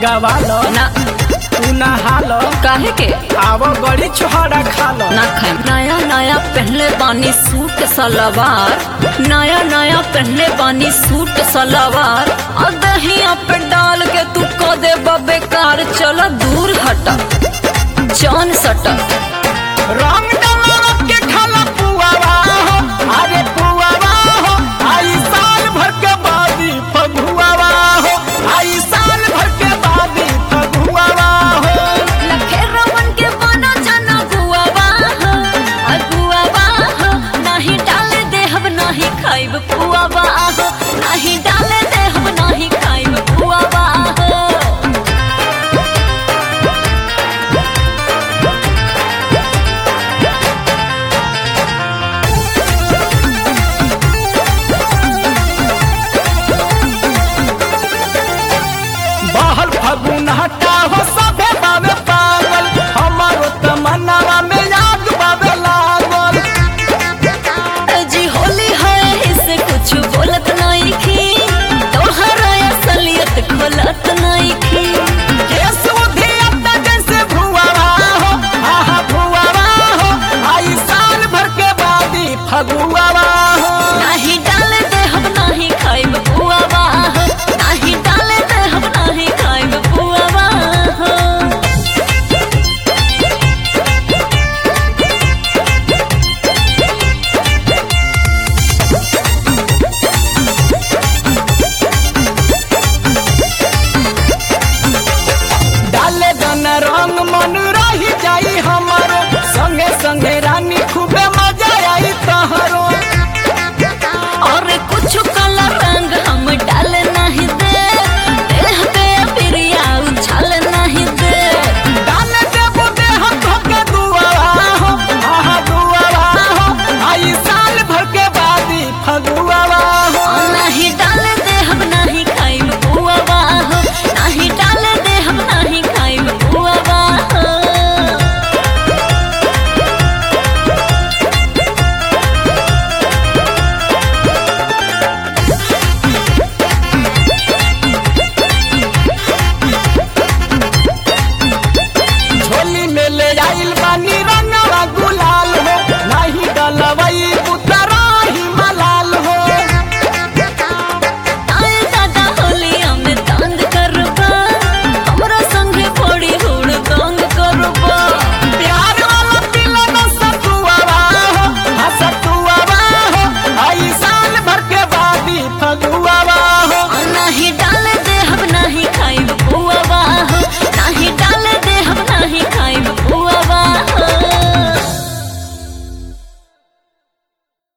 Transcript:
लगवा लो ना तू नहा लो काहे के आवो गड़ी छोहरा खा लो ना खाए नया नया पहनले बानी सूट सलवार नया नया पहनले बानी सूट सलवार और दहिया पे डाल के तू को दे बेकार चलो दूर हटा जान सटा रंग डाला के खाला पुआवा हो अरे पुआवा हो आई साल भर के बादी फगुआवा हो आई साल भर के बादी फगुआवा हो लखे रमन के बना जाना गुआवा हो अगुआवा हो नहीं डाले देहब नहीं खाइब पुआवा हो नहीं डाले